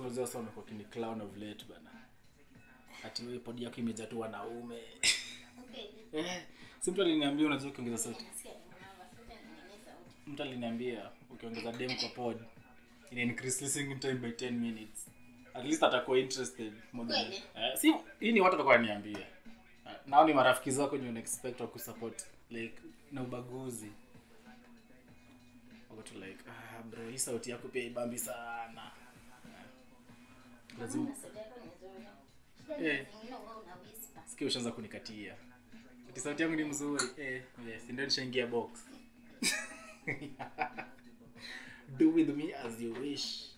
unajua sasa wamekuwa kini clown of late bana ati wewe podi yako imejaa tu wanaume Okay. eh si mtu aliniambia unajua ukiongeza sauti Nasikia nimeona sauti nimeongeza sauti. mtu aliniambia ukiongeza dem kwa pod ina increase listening time by 10 minutes at least atakuwa interested more than Kweli? eh, si hii ni watu watakuwa wananiambia Eh, nao ni marafiki zako ndio expect wa kusupport like na ubaguzi wako tu like ah bro hii sauti yako pia ibambi sana Eh, lazima Mbona sauti yako ni nzuri? Shida ni Eh. zingine wewe una whisper. sikia ushaanza kunikatia ati sauti yangu ni mzuri eh, yes, ndio nishaingia box do with me as you wish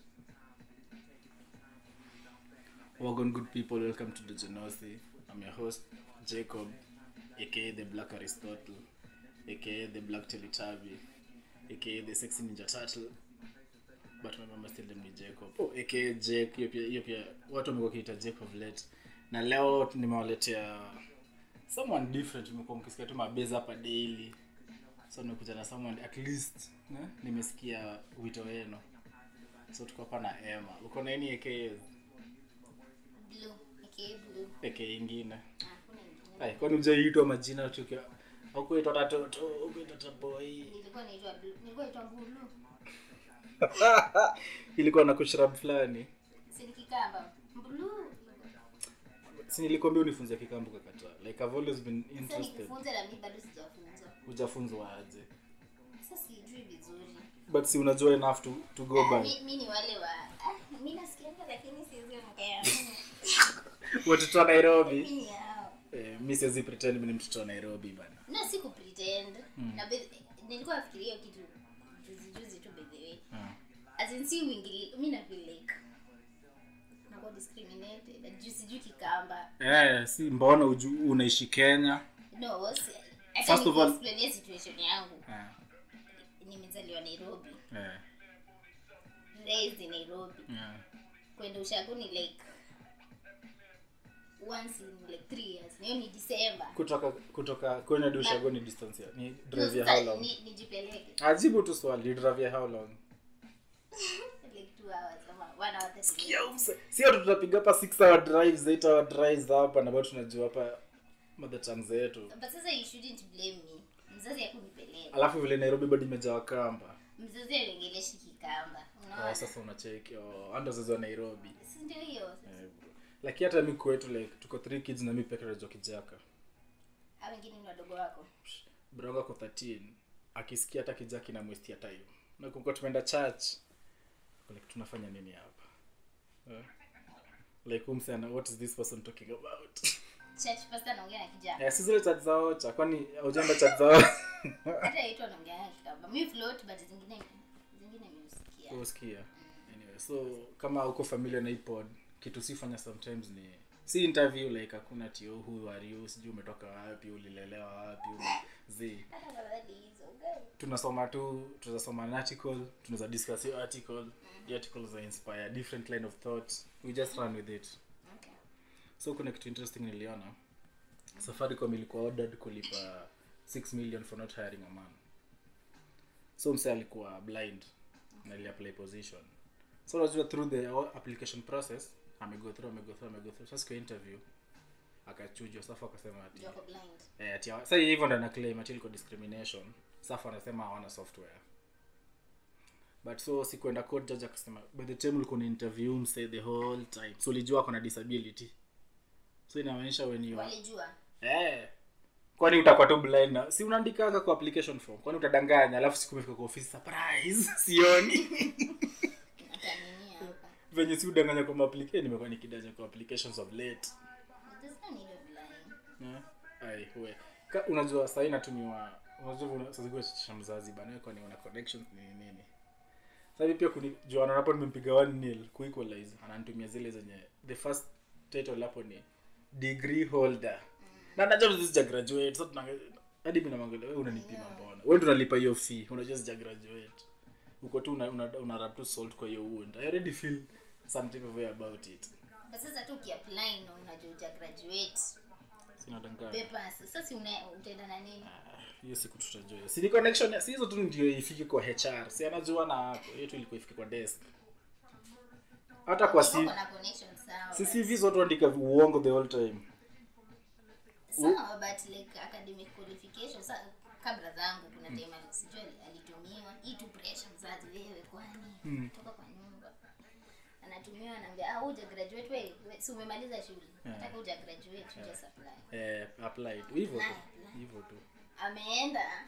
Wagon good people welcome to the Genosi I'm your host Jacob aka the Black Aristotle aka the Black Teletubby aka the Sexy Ninja Turtle but my mama still named me Jacob oh, aka Jake hiyo pia hiyo pia watu wamekuwa kiita Jake of late na leo nimewaletea someone different nimekuwa mkisikia tu mabeza hapa daily so nimekuja na someone at least ne? nimesikia wito wenu so tuko hapa na Emma uko na nini aka Blue. aka blue. aka ingine Ah, hakuna ingine. ai kwani ujaitwa majina tukiwa ukuitwa tatoto ukuitwa taboy Nilikuwa naitwa blue. Nilikuwa naitwa blue. ilikuwa na kushrab fulani Si ni Kikamba. Blue. si nilikwambia unifunze kikambu kakataa like I've always been Sasa interested nikufunze na mimi bado sijafunzwa. hujafunzwa aje Sasa sijui vizuri. but si unajua enough to, to go Ah, by mi- mi ni wale wa ah, mi nasikianga lakini siwezi ongea. watoto wa nairobi Mi ni hao. eh, mi siwezi pretend mi ni mtoto wa nairobi bana na si kupretend na be- nilikuwa nafikiria hiyo kitu juzi juzi tu by the way Ah. as in si uingili mi na feel like nakuwa discriminated na juu sijui kikamba eh, si mbona uju, unaishi kenya no si- First hata of all- nikuexplainia situation yangu eh, nimezaliwa nairobi eh, raised in nairobi eh. kwenda ushago ni like once in like three years na hiyo ni december kutoka kutoka kwenye hadi ushago ni distance ya ni No, drive ya sasa how long ni- nijipeleke ajibu tu swali drive ya how long like two hours ama one hour thirty minutes. sio tu tutapiga hapa 6 hour drives 8 hour drives hapa na bado tunajua hapa mother tongue zetu but sasa you shouldn't blame me mzazi akunipeleka alafu vile nairobi bado imejaa wakamba mzazi alingeleshi kikamba oh, unaona sasa unacheki oh, ando wazazi wa nairobi si ndio hiyo Eh, bro. lakini hata mi kwetu like tuko three kids na mi peke najua kijaka a wengine ni wadogo wako broga ko 13 akisikia hata kijaki na mwestia time nakumbuka tumeenda church like tunafanya nini hapa Eh? like umsana what is this person talking about church pastor anaongea na kijana yeah, si zile chat zao cha kwani aujaenda chat zao hata yetu anaongea na kikamba mi float but zingine zingine nimesikia usikia anyway so kama uko familia na ipod kitu sifanya sometimes ni si interview like hakuna tio who are you sijui umetoka wapi ulilelewa wapi ume- zi hata afadhali hizo girl. tunasoma tu tunasoma an article tunaweza discuss hiyo article the article za inspire different line of thought we just run with it okay so kuna kitu interesting niliona safaricom ilikuwa ordered kulipa 6 million for not hiring a man so mse alikuwa blind na aliapply position so unajua through the application process amego through amego through amego through sasa kwa interview akachujwa safu akasema ati Yoko blind eh, ati hawa- sasa hivyo ndo ana claim ati ilikuwa discrimination safu anasema hawana software but so sikuenda court judge akasema by the time ulikuwa na interview mse the whole time so ulijua ako na disability so inamaanisha when you are walijua eh kwani utakuwa tu blind na si unaandikaga kwa application form kwani utadanganya alafu siku umefika kwa ofisi surprise sioni ataninia hapa venye si udanganya kwa application nimekuwa nikidanya kwa applications of late But there's no need of lying Eh? Ai, we. Ka, unajua sahii inatumiwa unajua una- saa zingine unachachisha mzazi bana wewe kwani una connections nini nini sasa hivi pia kuni juana hapo nimempiga 1 nil kuequalize ananitumia zile zenye the first title hapo ni degree holder na najua mzizi sija graduate so tuna hadi mimi namwangalia wewe unanipima mbona wewe ndio unalipa hiyo fee unajua sija graduate uko tu una, una, una rub tu salt kwa hiyo wound i already feel some type of way about it but sasa tu ukiapply na unajua uja graduate sina danganya papers sasa si una- utaenda na nini hiyo siku tutajua si ni connection si hizo tu ndio ifike kwa hr si anajua na hapo hiyo tu ilikuwa ifike kwa desk hata kwa Wako si na connection sawa, si but- cvs watu andika uongo the whole time sawa but like academic qualification sa kabla zangu kuna time ali- sijui ali- alitumiwa hii tu pressure mzazi wewe kwani toka kwa nyumba anatumiwa anaambia ah uja graduate wewe we, si umemaliza shule nataka uja graduate uja supply eh, apply tu hivyo tu Apply. hivyo tu ameenda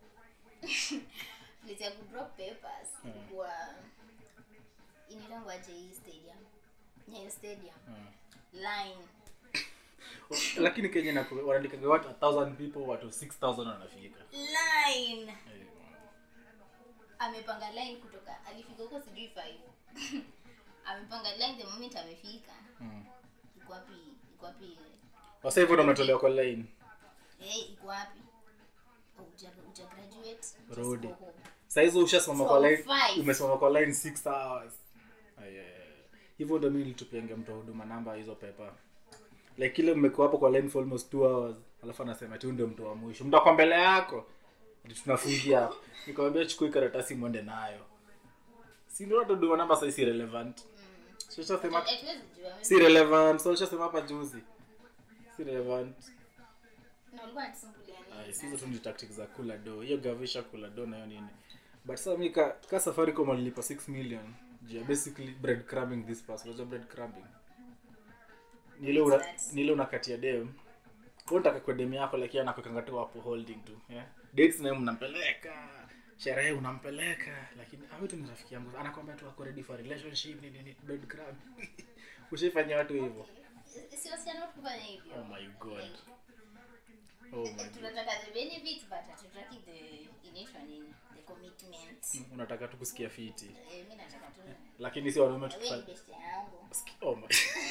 place ya kudrop papers ilikuwa inaitangwa aje hii stadium nyayo stadium line lakini kenya na wanaandikaga watu 1000 people watu 6000 wanafika line Eh, amepanga line kutoka alifika huko sijui five amepanga line the moment amefika mm. iko wapi iko wapi wasa hivyo ndo mnatolewa kwa line eh iko wapi Oh, uja, uja graduate just Rudi. go home. saizi ushasimama So, kwa line five. umesimama kwa line 6 hours Ay, ay, ay. hivyo ndo mi nilitupianga mtu wa huduma namba hizo pepa like kile mmekuwa hapo kwa line for almost 2 hours alafu anasema tu ndio mtu wa mwisho mtu ako mbele yako ati tunafungia hapo nikamwambia chukui karatasi mwende nayo si ndio hata huduma namba sasa si relevant so ushasema Hatuwezi jua si relevant so ushasema hapa juzi si relevant na ulikuwa unatusumbulia nini Ay, si hizo tu ni tactics za kula do hiyo gavisha kula do nayo nini but sasa mi ka, ka safaricom alilipa 6 million juu ya basically bread crumbing this pass unajua bread crumbing nile una, nile unakatia dem kwa unataka kwa dem yako lakini anakuwekanga tu hapo holding tu yeah? dates naye mnampeleka sherehe unampeleka lakini awe tu ni rafiki yangu anakwambia tu ako ready for relationship nini nini bread crumbing ushaifanyia watu hivyo si wasichana wote kufanya hivyo oh my god oh my god tunataka the benefits but hatutaki the inaitwa nini the commitment unataka tu kusikia fiti eh mimi nataka tu lakini si wanaume wewe tukifanya ni best yangu Oh my.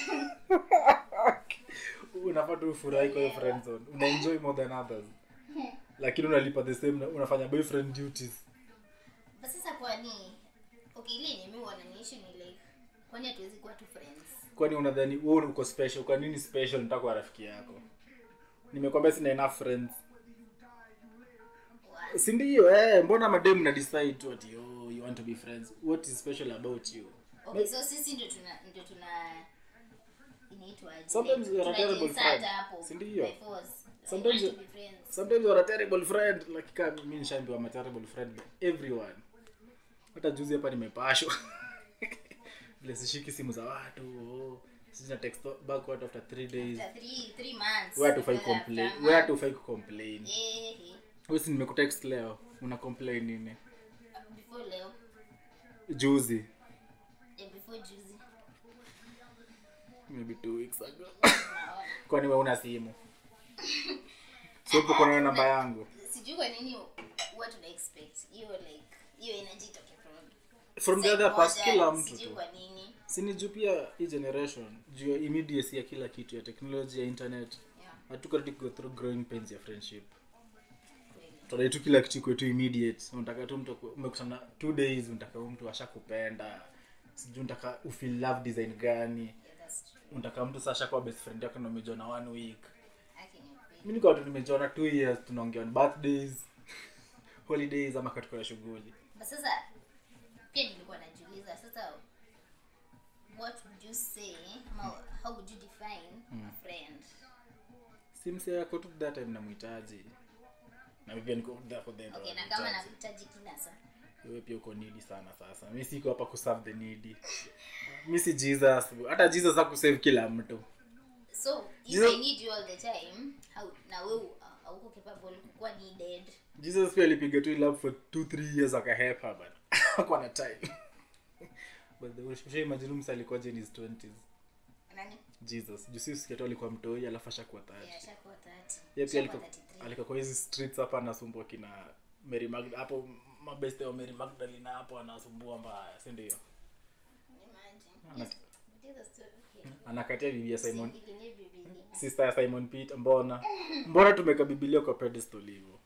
unafaa tu ufurahi kwa hiyo friend zone unaenjoy more than others lakini unalipa the same na- unafanya boyfriend duties But sasa kwani okay ile yenye mimi wananiishi ni like kwani hatuwezi kuwa tu friends kwani unadhani wewe uko special kwa nini special nitaka kwa rafiki yako nimekwambia sina enough friends Wa- si ndio eh mbona madem na decide tu ati oh you want to be friends what is special about you okay so sisi ndio tuna ndio tuna inaitwaje Sometimes you are a terrible tunajinsert friend. hapo Si ndio? by force. Like, Sometimes want you- to be friends. sometimes you are a terrible friend like kama mimi nishaambiwa I'm a terrible friend by everyone hata juzi hapa nimepashwa vile sishiki simu za watu oh, sina text back watu after 3 days After three three months where to fight after complain months. where to fight complain Eh, eh. wewe si nimekutext leo una complain nini before leo juzi eh, before juzi maybe two weeks ago naona kwani wewe una simu sio upo kuna namba yangu sijui kwa nini huwa tuna expect hiyo like hiyo energy itoke from from the side other past moja, kila mtu sijui tu kwa nini sini juu pia hii generation juu ya immediacy ya kila kitu ya teknolojia ya internet yeah hatuko ready go through growing pains ya friendship kweli tunadai tu kila kitu kwetu immediate unataka tu mtu aku- umekutana two days unataka huyu mtu ashakupenda sijui unataka ufeel love design gani yeah that's true unataka mtu sasa ashakuwa best friend yako na umejona one week Haki ni ukweli. mi niko watu nimejona two years tunaongea on birthdays holidays ama katika shughuli But sasa pia nilikuwa najiuliza sasa what would you say ama how would you define a friend simsi yako tu that time namhitaji na mi pia niko there for them okay na kama nakuhitaji kila saa wewe pia uko needy sana sasa mi siko hapa kuserve the needy mi si jesus hata jesus hakusave kila mtu so if Jesus- i need you all the time how na wewe hauko capable kukuwa needed jesus pia alipiga tu love for 2 3 years akahepa but hakuwa na time but the usha imagine msa alikuwa in his 20s nani jesus juu si sikia tu alikuwa mtoi alafu ashakuwa 30 yeah ashakuwa 30 yeye pia Ashakuwa alikuwa 33 alikuwa kwa hizi streets hapa anasumbua kina Mary Magda hapo mabeste wa Mary Magdalene hapo anasumbua mbaya si ndio imagine Ana- Yes, Jesus story, okay. anakatia bibi ya Simon Si- ile Biblia. sister ya Simon Peter mbona mbona tumeka bibilia kwa pedestal hivyo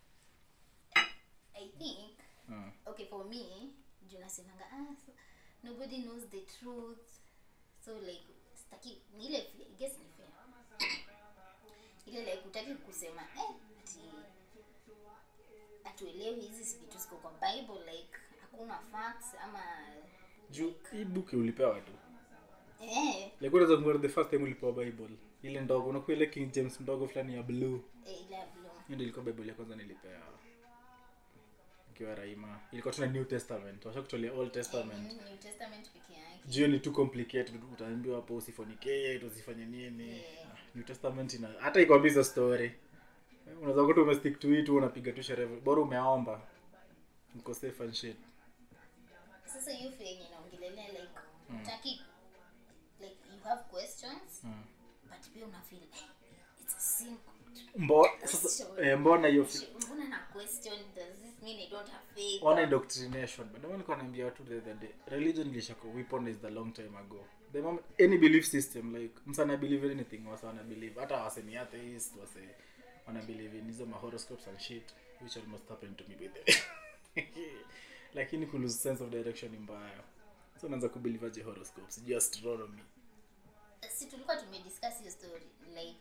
i think Hmm. okay for me juu nasemanga ah, so, nobody knows the truth so like staki ni ile fe- I guess ni fair ile like utaki kusema eh, ati atuelewi hizi vitu ziko kwa bible like hakuna facts ama juu hii book ulipewa tu ulikuwa unaweza kumbuka the first time ulipewa bible ile ndogo unakuwa ile king james ndogo fulani ya blue Eh, ile ya blue. hiyo ndio ilikuwa bible ya kwanza nilipewa ikiwa raima ilikuwa tuna new testament washa kutolea old testament Eh, New Testament peke yake. jio ni too complicated utaambiwa hapo usifonicate usifanye nini Yeah. Ah, new testament ina hata ikwambia hizo story Eh, unaweza kuta umestick to it unapiga tu sherehe bora umeomba mko safe and shit sasa hiyo fe yenye naongelelea like utaki like you have questions Mm. but pia una feel eh, it's a simple Mbo, sasa, eh, mbona hiyo fi- mbona na question does this mean i don't have faith ona indoctrination but ndio nilikuwa naambia watu the other day religion ilishako weaponized a long time ago the moment any belief system like msana believe in anything wasa wana believe hata wase ni atheist wase wana believe in hizo horoscopes and shit which almost happened to me by the lakini ku lose sense of direction ni mbaya so unaanza kubelieve aje horoscopes sijui astronomy si tulikuwa tumediscuss hiyo story like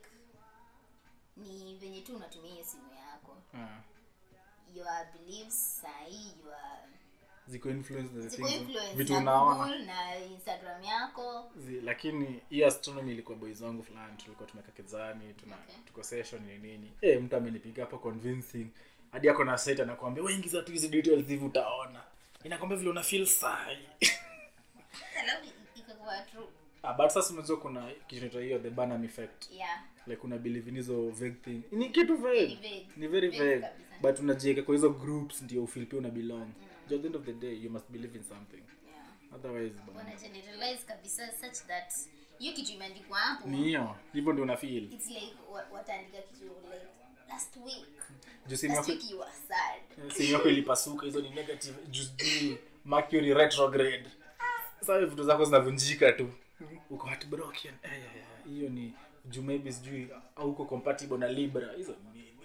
ni venye tu unatumia hiyo simu yako ah your beliefs sahii your ziko influence na the ziko things influence vitu na unaona Google na instagram yako Zi, lakini hiyo astronomy ilikuwa boys wangu fulani tulikuwa tumeka kezani tuna Okay. tuko session ni nini eh mtu amenipiga hapo convincing hadi ako na site anakuambia wewe ingiza tu hizi details hivi utaona inakwambia vile una feel sai alafu ikakuwa true ah, but sasa unajua kuna kitu inaitwa hiyo the Barnum effect yeah like una believe in hizo vague thing ni kitu vague Ni vague. ni very Vague vague kabisa. but unajiweka kwa hizo groups ndio ufeel pia una belong mm. at the end of the day you must believe in something yeah otherwise bana, wana generalize kabisa such that hiyo kitu imeandikwa hapo ni hiyo hivyo ndio una feel it's like wa- wataandika kitu like last week juu simu last yako week you were sad simu yako ilipasuka hizo ni negative juu mercury retrograde sasa vitu zako zinavunjika tu uko heartbroken Eh, eh, eh, hiyo ni juu maybe sijui au uko compatible na libra hizo ni nini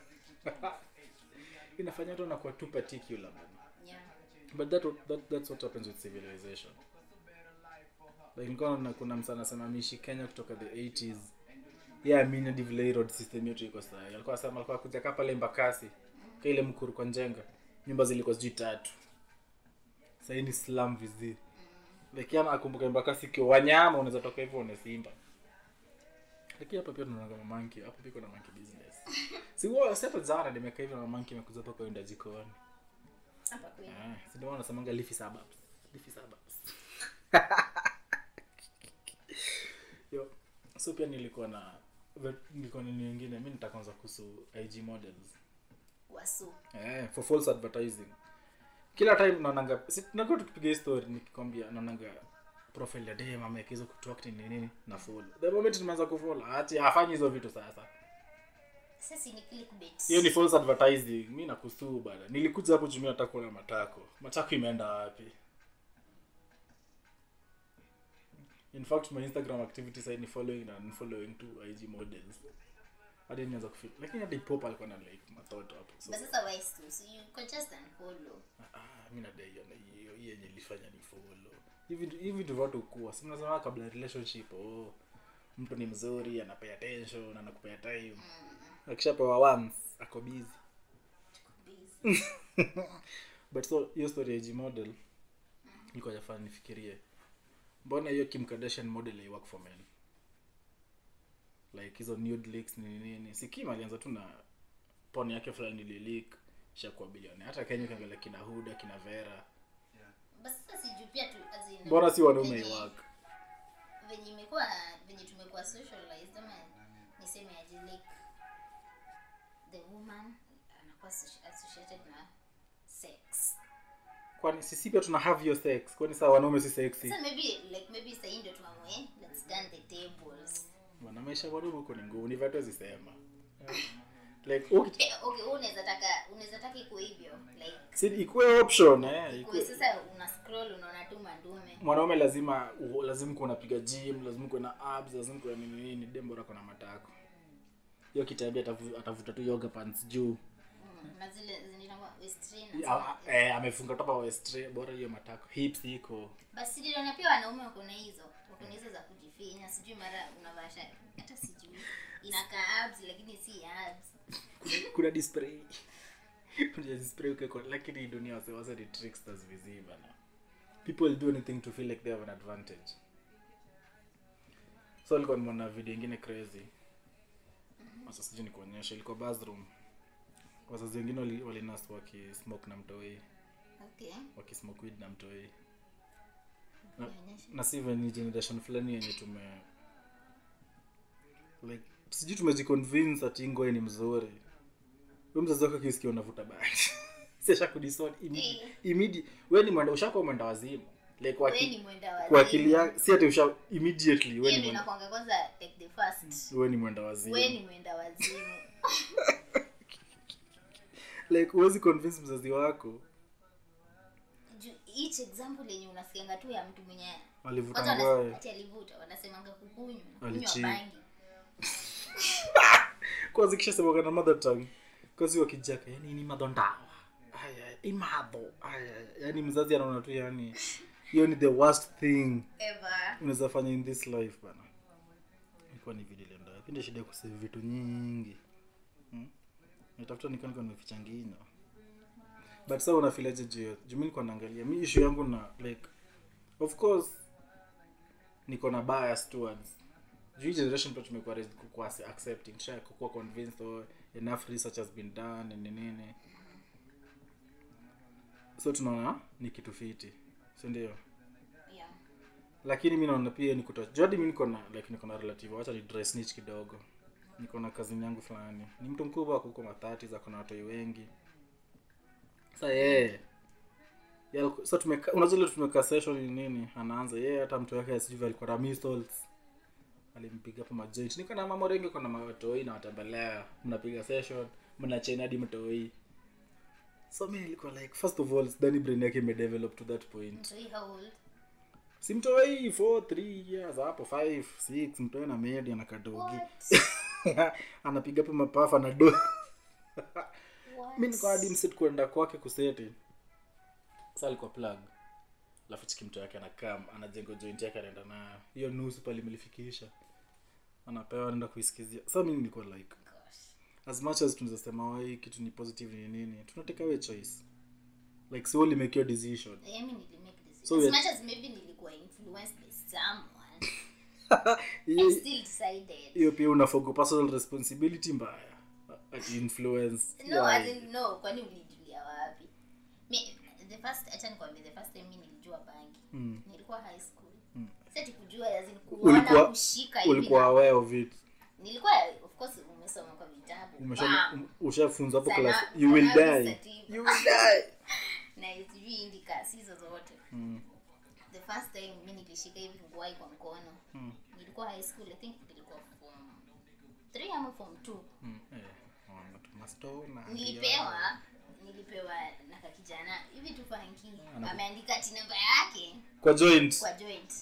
inafanya watu wanakuwa too particular man. yeah but that, that that's what happens with civilization like nilikuwa naona kuna msana anasema mishi kenya kutoka the 80s yeah mimi hadi vile hii road system yetu iko sawa alikuwa anasema alikuwa kuja kaa pale mbakasi kwa ile mkuru kwa njenga nyumba zilikuwa sijui tatu sasa hii ni slum vizi like yana akumbuka mbakasi kwa wanyama unaweza toka hivyo una simba lakini hapa pia tunaona kama monkey hapa pia kuna monkey business si wao sasa jana nimekaa hivyo na monkey imekuja hapa kwa enda jikoni hapa kweli Ah, si ndio wanasemanga leafy suburbs. Leafy suburbs. Yo, so pia nilikuwa na ve- nilikuwa nini nyingine mi nitakanza kuhusu ig models wasu eh, for false advertising kila time naonanga si tunakuwa tukipiga hii story nikikwambia naonanga profile ya dem ameweka hizo kutalk nini nini na follow the moment nimeanza kufollow ati hafanyi hizo vitu sasa sasa ni clickbait hiyo ni false advertising mi nakusuu bana nilikuja hapo jumia nataka kuona matako matako imeenda wapi in fact my instagram activity side ni following na unfollowing two ig models hadi nianza kufeel lakini hadi pop alikuwa na like matoto hapo so but sasa why so so you can just unfollow ah mimi nadai hiyo na hiyo hiyo yenye ilifanya ni follow hivi hivi vitu watu kuwa si mnasema kabla ya relationship oh mtu ni mzuri anapea attention anakupea time akishapewa once ako busy busy but so hiyo story ya G model ilikuwa jafaa nifikirie mbona hiyo kim kardashian model ai work for men like hizo nude leaks nini nini si kim alianza tu na pon yake fulani ililik shakuwa bilioni hata kenya ukiangalia kina huda kina vera but sasa sijui pia tu as in mbona si wanaume venye- iwak venye imekuwa venye tumekuwa socialized ama niseme aje like the woman anakuwa associ- associated na sex kwani sisi pia tuna have your sex kwani saa wanaume si sexy sasa maybe like maybe sahii ndio tuamue let's turn the tables bana maisha ya wanaume huko ni ngumu ni vatu zisema like uki- Eh, okay wewe unaweza taka unaweza taka ikuwe hivyo like si ikuwe option eh ikuwe ikuwe sasa una scroll unaona tu mandume mwanaume lazima u- lazima kuwa unapiga gym lazima kuwe na abs lazima kuwe na nini nini dembora kona matako hiyo kitambia atavu- atavuta tu yoga pants juu Mm, na zile zinaitwa westrain Ya, eh, amefunga topa westre bora hiyo matako hips iko basi niliona pia wanaume wako na hizo wako na hizo za kujifinya sijui mara unavaa shati hata sijui inakaa abs lakini si abs kuna display kuna display uko lakini hii dunia wase wase ni tricksters viziva na people do anything to feel like they have an advantage so alikuwa nimeona video ingine crazy sasa sijui nikuonyesha ilikuwa bathroom wazazi wengine wali- walinas wakismoke na mtoi okay wakismoke weed na mtoi Nionyeshe. na si even ni generation fulani yenye tume like sijui tumejiconvince ati ngoe ni mzuri we mzazi wako akisikia unavuta bangi sisha kudison immediate we ni mwenda ushakuwa mwenda wazimu like kwa Wewe akili- ni mwenda wazimu. kwa akili yako si ati usha immediately we Hiyo ni ndio mwenda inakuanga kwanza like the first we ni mwenda wazimu we ni mwenda wazimu like huwezi convince mzazi wako Ju- each example yenye unasikianga tu ya mtu mwenye alivuta kwanza wanasema ngoe ati alivuta wanasemanga kukunywa na kunywa Alicheat. bangi kwanza kishasemaka na mother tongue kazi wakijaka yani ni madondawa Aya, imadho Aya, yani mzazi anaona tu yani hiyo ni the worst thing ever unaweza fanya in this life bana ilikuwa ni video ilienda wapi ndio shida ya kusave vitu nyingi hmm? nitafuta nikani kwa nimeficha ngino but sasa unafilaje juu ya- juu mimi niko naangalia mi issue yangu na like of course niko na bias towards juu hii generation pia tumekuwa raised kukuwa accepting sha kukuwa convinced or enough research has been done and nini so tunaona ni kitu fiti si ndio yeah lakini mi naona pia ni kuto jadi mi niko na like niko na relative wacha ni dry snitch kidogo niko na kazini yangu fulani ni mtu mkubwa ako huko mathati za kuna watoi wengi sa yeye yeah. sa tumeka unajua ile tumeka session ni nini anaanza yeye hata mtu wake sijui alikuwa na measles alimpiga hapo majoint niko na mama wengi kuna matoi na watembelea mnapiga session mnachena hadi mtoi so mi nilikuwa like first of all sidhani brain yake imedevelop to that point so hii how old simtoi 4 3 years hapo 5 6 mtoe na medi anakadogi what anapiga hapo mapafa na do what mi niko hadi msit kwenda kwake kuseti sa alikuwa plug alafu chiki mtu yake anakam anajenga joint yake anaenda nayo hiyo nusu pale imelifikisha anapewa anaenda kuisikizia sa mi nilikuwa like gosh as much as tunaweza sema "Oh, hii kitu ni positive ni nini tunateka away choice like so only make your decision I mean, nilimake decision. So as we- much as maybe nilikuwa influenced by someone I hiyo still decided hiyo pia unafogo personal responsibility mbaya ati influence no Yeah. as in no kwani ulijulia wapi mi the first acha nikwambie the first time mi nilijua bangi Mm. nilikuwa high school Mm. sati kujua as in Ulikuwa- kuona kushika hivi ulikuwa na- aware of it nilikuwa of course umesoma kwa vitabu Umesha- Bam! um- ushafunzwa hapo Sana- class you will sana die sativa. you will die na sijui indicas hizo zote mm. the first time mi nilishika hivi nguai kwa mkono Mm. nilikuwa high school i think nilikuwa form 3 ama form 2 Mm. Eh, wana tumastona, nilipewa nilipewa na kakijana hivi tu fanki ameandika ti namba yake kwa joint kwa joint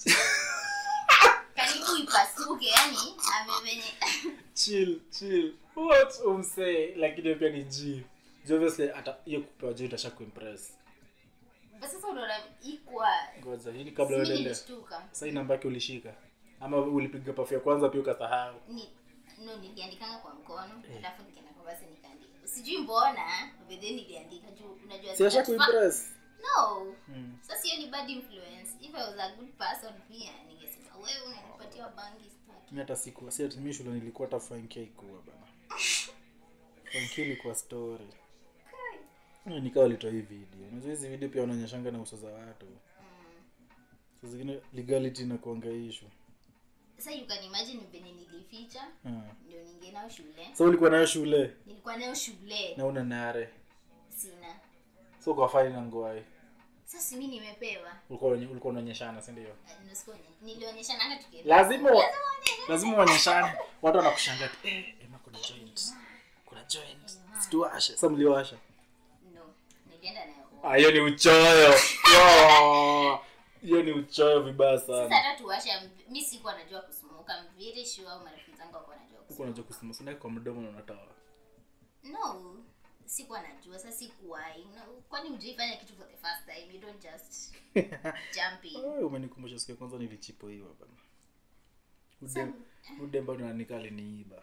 karibu ipasuke yani amevenye chill chill what umsee lakini pia ni g Juu obviously ata hiyo kupewa joint asha kuimpress But sasa unaona ikwa ngoja hii ni kabla mi uendelee nilishtuka sasa hii namba yake ulishika ama ulipiga pafu ya kwanza pia ukasahau ni no niliandikanga kwa mkono alafu nikaenda kwa basi nikaandika sijui mbona but then niliandika juu unajua si asha that fa- kuimpress no Mm. sasa hiyo ni bad influence if i was a good person pia ningesema wewe unanipatia bangi staki mi hata siku si ati mi shule nilikuwa hata fankia ikuwa bana fankia ilikuwa story Eh, nikawa walitoa hii video unajua hizi video pia wanaonyeshanga na uso za watu saa zingine legality inakuanga issue sasa you can imagine venye nilificha Ah. ndio ninge nao shule so ulikuwa nayo shule nilikuwa nayo shule na una nare sina so kwa fani na ngoai sasa mi nimepewa ulikuwa unye- ulikuwa unaonyeshana si ndio Eh, nusikuwa ni- nilionyeshananga tukienda lazima Lazima uone- lazima uonyeshane watu wanakushanga tu eh, ema kuna joint kuna joint situashe sasa mliwasha no nilienda nayo home. Ah, hiyo ni uchoyo Wow. hiyo ni uchoyo vibaya sasa sana hata tuwasha mv- mi sikuwa najua kusumuka mviri sure au marafiki zangu wakuwa najua huku unajua kusema sinaki kwa mdomo na unatoa no sikuwa najua sasa sikuwai No, kwani ujaifanya kitu for the first time you don't just jump in Ay, umenikumbusha siku ya kwanza nilichipoiwa bana Ude- udemba nanika aliniiba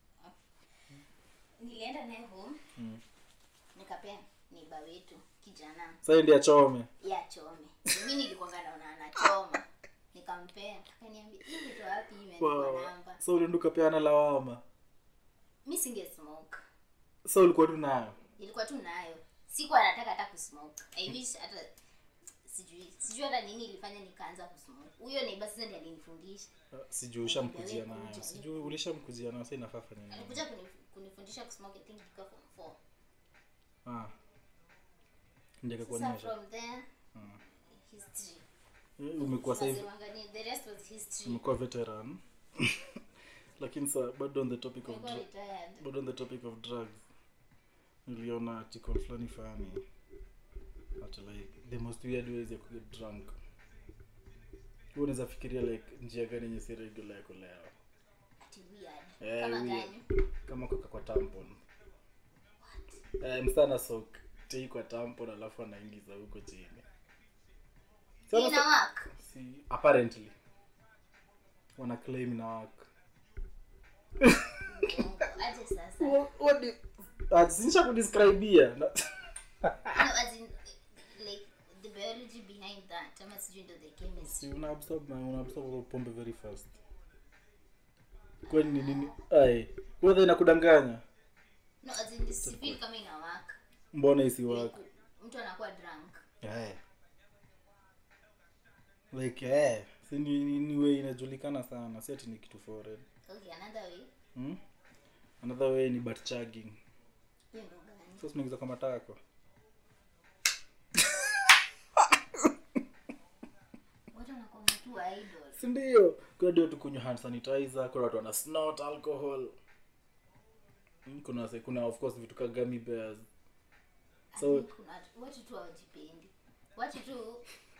nilienda naye home Mm. nikapea niba wetu kijana sasa ndi achome ya chome mi nilikuanga naona anachoma nikampea akaniambia hii vitu wapi imeandikwa wow. namba so ulienda ukapeana lawama mi singe smoke so ulikuwa tu nayo ilikuwa tu nayo sikuwa nataka hata kusmoke i wish hata sijui sijui hata nini ilifanya nikaanza kusmoke huyo neighbor sasa ndiye alinifundisha Uh, sijui ushamkujia nayo Kuja. sijui ulishamkujia nayo sa inafaa fanya nini alikuja kunif- kunifundisha kusmoke i think ilikuwa form 4 ah. ndio sasa akakuonyesha from there Mm. history Eh, umekuwa sasa hivi Tunasemanga ni the rest was history umekuwa veteran lakini sa bado on the topic of Nilikuwa dr- retired bado on the topic of drugs niliona article fulani fani at like the most weird ways ya kuget drunk Wewe unaweza fikiria like njia gani yenye si regular ya kulewa ati weird Eh, kama weird. gani kama kuka kwa tampon eh, msana sok tei kwa tampon alafu anaingiza huko chini Sana ina sa- work si apparently wana claim ina work Uongo. aje sasa sinisha kudescribia Na- no, as in, like the biology behind that ama sijui ndo the chemistry si una absorb na una absorb pombe very fast kwani ni nini ai kwanza inakudanganya no as in si feel kama ina work mbona isi work like, mtu anakuwa drunk eh like eh si ni, ni, ni way inajulikana sana si ati ni kitu foreign okay another way hmm? another way ni butt chugging hiyo ndo gani so sinaingiza kwa matako watu wanakuwa tu idol sindio kuna dio tukunywa hand sanitizer kuna watu wana snort alcohol Mm, kuna se- kuna of course vitu ka gummy bears I So- think kuna watu- watu tu hawajipendi watu tu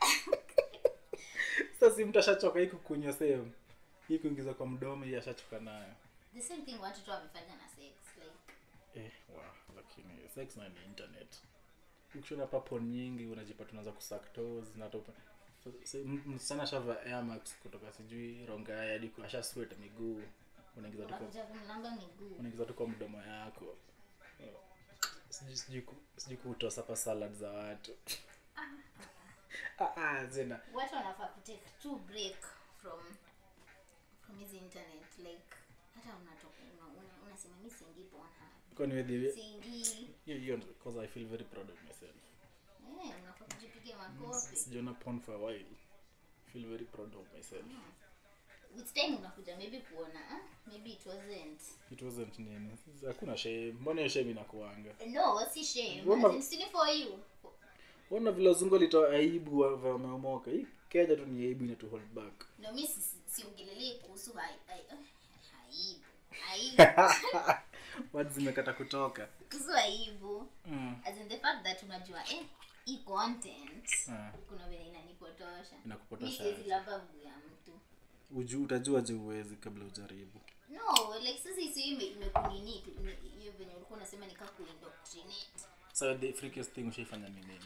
sasa si mtu ashachoka hii kukunywa sehemu hii kuingiza kwa mdomo hii ashachoka nayo the same thing watu tu wamefanya na sex like eh, wa, lakini sex na ni internet ukishona papo nyingi unajipata unaanza kusuck toes na topa so, so, m- msichana shava airmax kutoka sijui rongai hadi ku- asha sweat miguu unaingiza tu kwa unakuja kumlamba miguu unaingiza tu kwa mdomo yako sijui sijui ku- sijui kutoa sapa salad za watu Ah, ah, zina watu wanafaa kutake two break from from hizi internet like hata unatoka una, una, unasema mi siingi Pornhub kwani wewe siingi hiyo hiyo because i feel very proud of myself eh unafaa kujipiga makofi sijaona porn for a while feel very proud of myself with time unakuja maybe kuona ah, maybe it wasn't it wasn't nini hakuna shame mbona hiyo shame inakuanga no si shame Wama- As in, still for you ona vile wazungu walitoa aibu wa- wa- wameomoka hii kenya tu ni aibu inatu hold back no mi si- si- siongelelei kuhusu hai- hai- eh, aibu aibu words zimekata kutoka kuhusu aibu mm. as in the fact that unajua eh hii content Ah, kuna vile inanipotosha mi inakupotosha siwezi aje. lamba mguu ya mtu Uju, utajua je uwezi kabla ujaribu no like sasa hisi ime- imekunini tu ime- hiyo venye ulikuwa unasema nika kuindoctrinate so the freakiest thing ushaifanya ni nini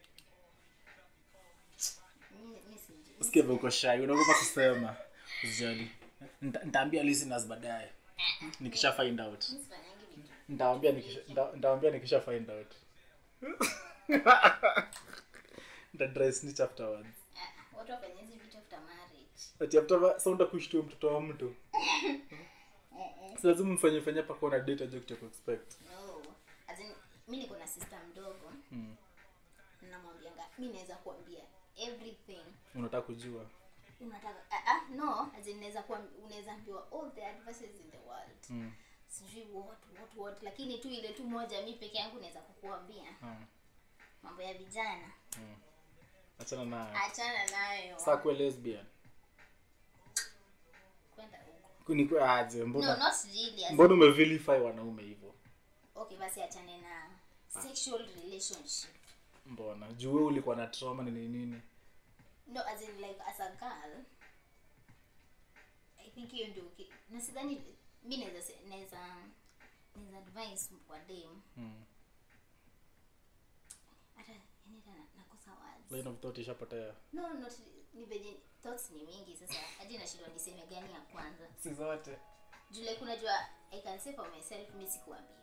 Mi- mi sijui. usikie vile uko shy unaogopa kusema usijali Nita- nitaambia listeners baadaye nikisha find out Mi sifanyangi vitu. nitaambia nikisha nita- nitaambia nikisha find out nita dry snitch afterwards Ah, watu wafanya hizi vitu after marriage ati after ma- so utakushtua mtoto wa mtu si lazima mfanye fanye hapa kuona date ajue kitu ya kuexpect no as in mi niko na sister mdogo mm. namwambianga mi naweza kuambia everything unataka kujua unataka ah, ah, no as in naweza kuwa unaweza ambiwa all the advices in the world mm. sijui what what what lakini tu ile tu moja mi peke yangu naweza kukuambia mm. mambo ya vijana mm. achana nayo achana nayo saa kuwe lesbian kwenda huko Kuni- aje no mbona not really as in- mbona umevilify wanaume hivyo okay basi achane na sexual relationship mbona juu wewe ulikuwa na trauma ni nini nini no as in like as a girl i think hiyo ndio ki- na sidhani mi naweza se- naweza naweza advice kwa dem mm. hata yani hata na- nakosa words line of thought ishapotea no not ni venye thoughts ni mingi sasa hadi nashindwa niseme gani ya kwanza si zote juu like unajua i can say for myself mi sikuambiwa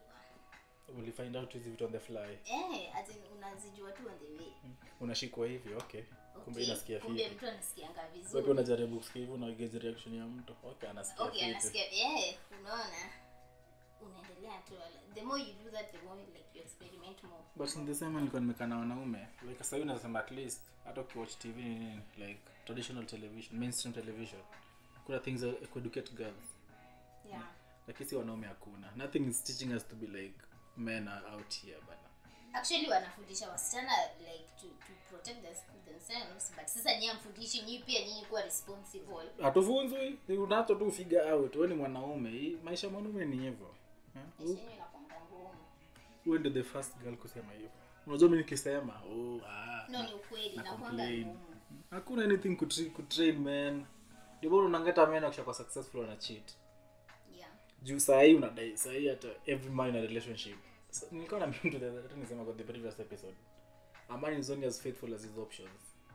ulifind out hizi vitu on the fly eh as in unazijua tu on the way unashikwa hivi okay kumbe Okay, inasikia kumbe fiti mtu anasikianga wewe vizuri pia unajaribu kusikia hivyo na gauge reaction ya mtu okay anasikia okay fiti anasikia yeah unaona unaendelea tu the more you do that the more like you experiment more but in the same nilikuwa nimekaa na wanaume like sasa hivi nasema at least hata ukiwatch tv ni nini like traditional television mainstream television kuna things that educate girls yeah lakini si wanaume hakuna nothing is teaching us to be like men are out here bana actually wanafundisha wasichana like to, to protect their- themselves but sasa nyie amfundishi nyii pia nyinyi kuwa responsible hatufunzwi unacho tu figure out wewe ni mwanaume Hii- maisha ya mwanaume ni hivyo Eh? maisha yenu inakwanga ngumu wewe ndio the first girl kusema hivyo unajua mimi nikisema oh ah no ni ukweli na inakwanga complain. ngumu hakuna anything kutra- kutrain man ndio bora unangeta men akisha kwa successful ana cheat yeah juu saa hii unadai saa hii hata every man in a relationship so, nilikuwa na mtu the other- nisema kwa the previous episode a man is only as faithful as his options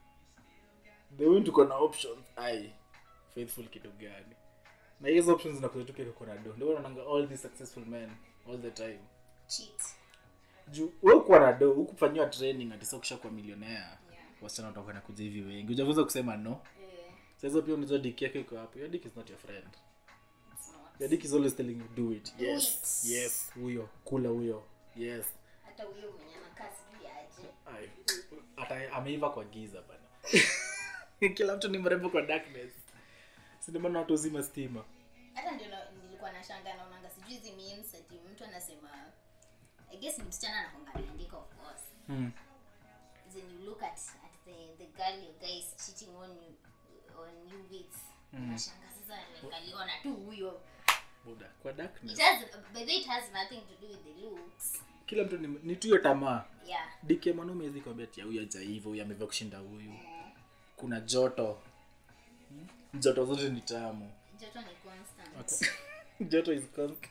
the way tuko na options ai faithful kitu gani na hizo options zinakuja tu kiko kuna do ndio unaona all these successful men all the time cheat juu wewe uko na do hukufanyiwa training ati sasa ukishakuwa millionaire yeah wasichana watakuwa na kuja hivi wengi hujafunza kusema no eh sasa pia unajua dick yako iko hapo your dick is not your friend it's not your dick is always telling you do it Do yes it. yes huyo kula huyo yes hata huyo mwenye anakaa sijui aje Ai, ata ameiva kwa giza bana kila mtu ni mrembo kwa darkness sindomana watu uzima stima hata ndio na- nilikuwa na shanga naonanga sijui hizi memes ati mtu anasema i guess ni msichana anakwanga ameandika of course hmm. then you look at, at the, the girl your guy is cheating on you on you with unashanga sasa like aliona tu huyo buda kwa it darkness has by the way it has nothing to do with the looks kila mtu ni, ni tu hiyo tamaa yeah dike mwanaume hezi kwambia ati huyu ajaiva huyu ameiva kushinda huyu kuna joto Hmm? joto zote ni tamu joto ni constant joto is constant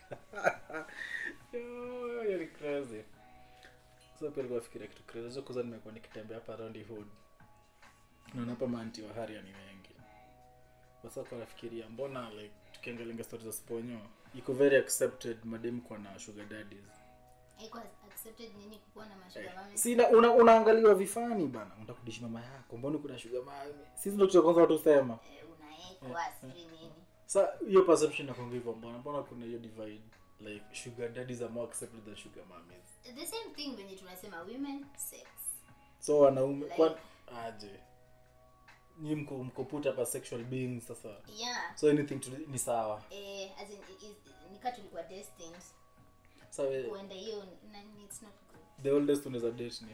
Yo, hiyo ni crazy so pia nilikuwa nafikiria kitu crazy so kwanza nimekuwa nikitembea hapa around the hood naona hapa maanti wa haria ni wengi sasa kwa nafikiria mbona like tukiangalia story za sponyo iko very accepted madem kwa na sugar daddies iko accepted nini kukuwa na mashuga mami sina una, unaangaliwa vifani bana unataka kudishi mama yako mbona kuna sugar mami sisi ndio kitu cha kwanza watu sema eh, unaekwa sijui nini sa hiyo perception nakwanga hivyo mbona mbona kuna hiyo divide like sugar daddies are more accepted than sugar mummies the same thing venye tunasema women sex so wanaume Like- kwa aje ni mko mko put up as sexual beings sasa yeah so anything to, ni sawa eh, as in, it is- nika tulikuwa destined sa we, kuenda hiyo na it's not good the oldest unaweza date ni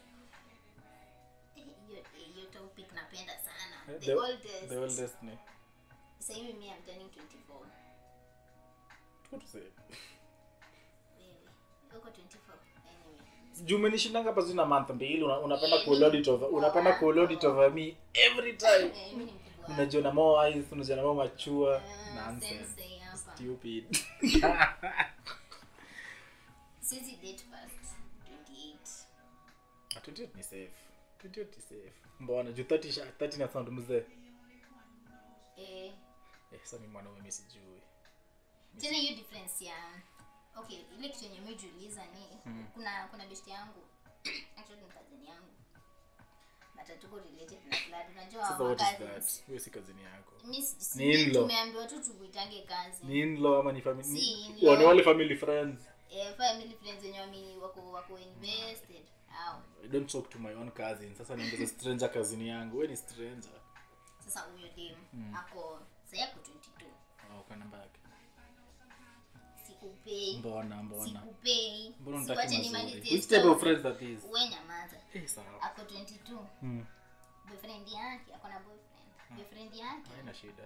Eh, hiyo eh, hiyo topic napenda sana Eh, the, the- oldest the oldest ni sasa hivi mimi I'm turning 24 tuko tuseme wewe uko 24 anyway juu umenishindanga pasi na month mbili una- unapenda Eh, kuload mimi it over mkubwa unapenda wako. kuload it over me every time eh, mimi ni mkubwa wako. unajiona more eyes unajiona more mature Ah, nonsense sensei hapa. stupid Siwezi date past 28 Ah, 28 ni safe 28 ni safe mbona juu 30 sha- 30 na sound mzee eh eh sasa mimi mwanaume mimi sijui tena hiyo difference ya okay ile kitu yenye mimi jiuliza ni kuna kuna best yangu actually ni cousin yangu but hatuko related na blood unajua sasa wa what is cousins that huyo si kazini yako mimi si- si- Ni in-law. tumeambiwa tu tukuitange kazi ni in-law ama ni family Si ni, in-law. wa- ni wale family friends eh, family friends wenye wamini wako wako invested au I don't talk to my own cousin sasa niongeze stranger cousin yangu wewe ni stranger sasa huyo dem ako sasa yako 22 oh kwa namba yake sikupei mbona mbona sikupei mbona Siwache unataka mazuri nimalizie which type of story. friends are these we nyamaza eh sawa ako 22 hmm boyfriend yake ako na boyfriend boyfriend yake haina shida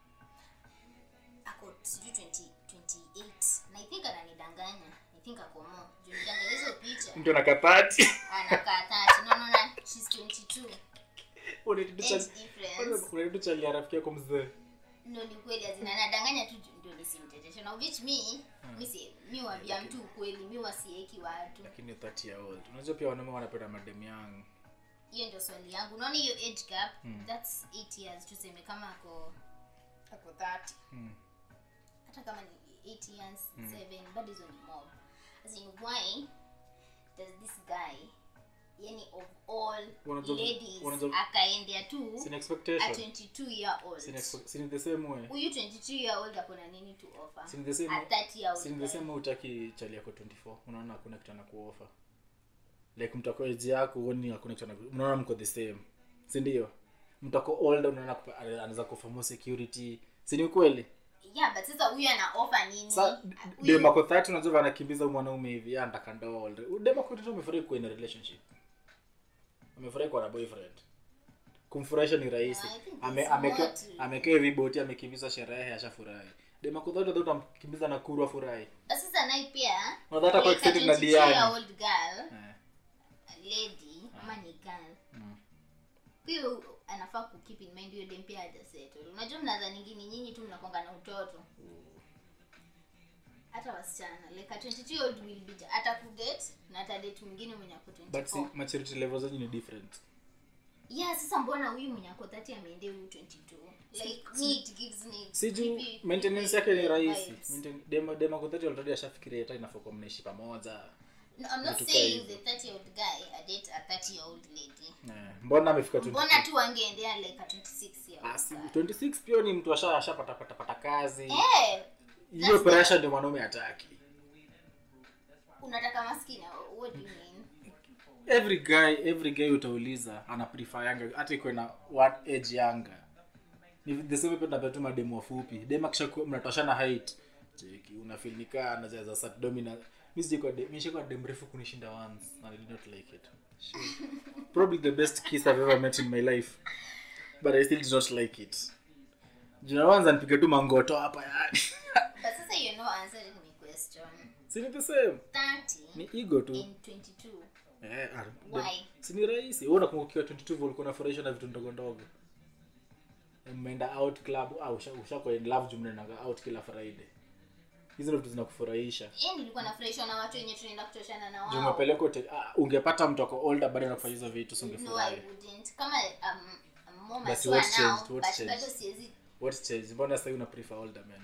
ako sijui 20 28 na i think ananidanganya i think ako mo juu nidanganya hizo picha mtu anakatati anakaa 30 no no no she's 22 unaitu age difference chalia rafiki yako mzee ndo ni kweli azina anadanganya tu juu ndio nisimteteshe na which me mi si mi wambia mtu ukweli mi wasieki watu lakini 30 year old unajua pia wanaume wanapenda madem yangu hiyo ndio swali yangu unaona hiyo age gap that's 8 years tuseme kama ako ako 30 hmm. hata kama ni 8 years 7 bado hizo ni mob as in why does this guy yani of all Wanajua- ladies wanajua- akaendea tu Sina a expectation 22 year old Sina expe- sini the same way huyu 22 year old akona nini to offer Sini the same a 30 year sini the old same way utaki chali yako 24 unaona hakuna kitu anakuofa like mtako age yako uoni hakuna kitu anaku unaona mko the same si ndio mtako older unaona kupa- anaweza kufa more security si ni ukweli yeah but sasa huyu ana offer nini sa Huyu- demako 30 unajua anakimbiza huyu mwanaume hivi ya anataka ndoa older demako 30 amefurahi kuwa in a relationship amefurahi kuwa na boyfriend kumfurahisha ni rahisi No, I think Ame- it's ameke- more to- amekewa viboti amekimbiza sherehe ashafurahi demako 30 utamkimbiza na kuru afurahi But sasa naye pia Unadhani hata kwa like a excited na 22 Diani. year old girl Eh. lady ama ni girl Mm. pia anafaa ku keep in mind hiyo dem pia hajasettle unajua mnaza ningine nyinyi tu mnakonga na utoto hata wasichana like a 22 year old will be hata kudate na hata date mwingine mwenye ako but si 24 maturity level zenyu ni different yeah sasa mbona huyu mwenye ako 30 ameendea huyu 22 like me it gives me si juu creepy- maintenance yake ni creepy rahisi vibes. Maintain- dema demako 30 already ashafikiria hata inafaa kuwa mnaishi pamoja No, I'm not Vitu saying kaa the 30 year old guy a date a 30 year old lady Eh, mbona amefika 22? mbona tu wangeendea like a 26 year Ah, old si- guy 26 pia ni mtu asha- ashapata pata pata kazi eh hiyo that's pressure ndio mwanaume hataki unataka maskini what do you mean every guy every guy utauliza ana prefer yanga hata iko na what age yanga ni the same pia tunapea tu mademu wafupi dem akisha mnatoshana height cheki unafeel ni kaa anaweza sat dominant mimi sijiko dem mimi shiko dem refu kunishinda once and I did not like it sure. probably the best kiss I've ever met in my life but I still did not like it jina wanza nipige tu mangoto hapa yani but sasa you're not answering my question si ni the same 30 ni ego tu in 22 Eh, ah, Why? si ni rahisi wewe unakumbuka 22 ulikuwa unafurahishwa na vitu ndogo ndogo mmeenda out club au usha, ushakuwa in love juu mnaendaga out kila friday hizo ndio vitu zinakufurahisha eh nilikuwa nafurahishwa na watu wenye tunaenda kutoshana na juu wao umepelekwa hotel- ah, ungepata mtu ako older bado anakufanya hizo vitu no i singefurahi wouldn't kama um, I'm more Basi mature what's now changed? What's but changed? bado siwezi what change mbona sasa una prefer older men